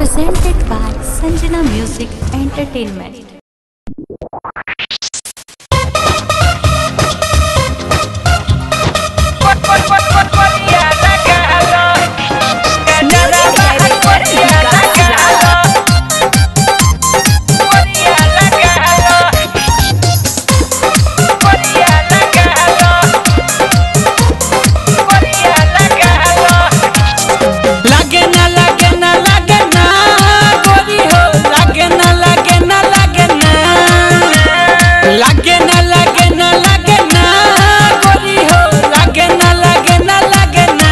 presented by Sanjana Music Entertainment. लागे ना लागे ना लागे ना गोरी हो लागे ना लागे ना लागे ना लागे ना लागे ना लागे ना गोरी हो लागे ना लागे ना लागे ना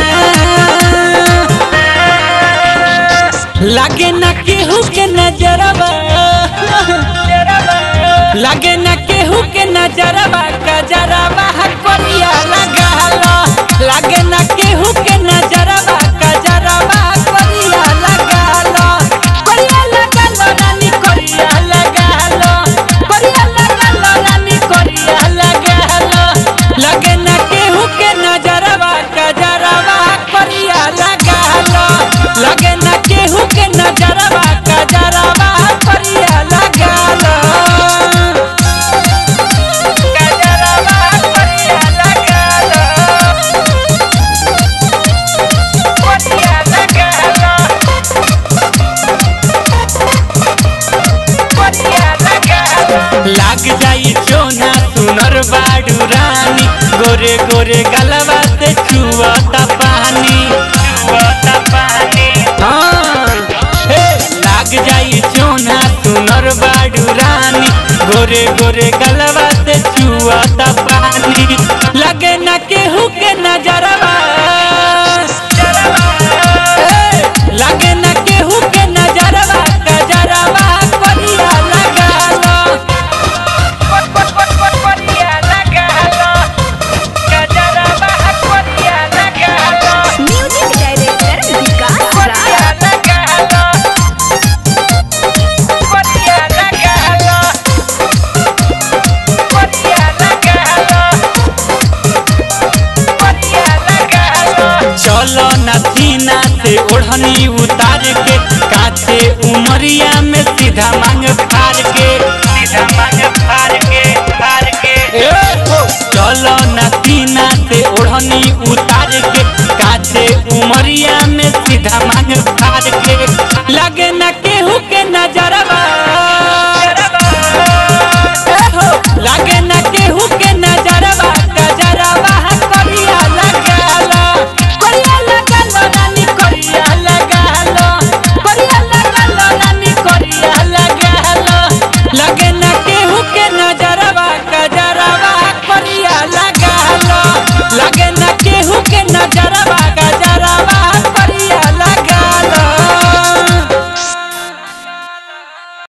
लागे ना केहू के नजरबा लागे ना केहू के नजरबा कजरबा कोरिया लगा लागे ना केहू के नजरबा कजरबा कोरिया लगा कोरिया लगा लो रानी कोरिया लगा लो कोरिया लगा लो रानी कोरिया लगा लो लागे ना केहू के नजरबा कजरबा कोरिया लगा लो लागे ना केहू के नजरबा कजरबा कोरिया लगा लो लाग जाई चोना सुनर बाडू रानी गोरे गोरे गलवा से छुअता पानी छुअता पानी हाँ हे लाग जाई चोना सुनर बाडू रानी गोरे गोरे गलवा से छुअता पानी लगे ना केहू के नजरवा ए, लगे ना केहू के नजरवा कजरवा कोरिया लगा लो Music Director Vikas Raj. चलो नथीना से ओढ़नी उतार के काचे उमरिया में सीधा मांग फाड़ के सीधा मांग फाड़ के फाड़ के चलो नथीना से ओढ़नी उतार के काचे उमरिया में सीधा मांग फाड़ के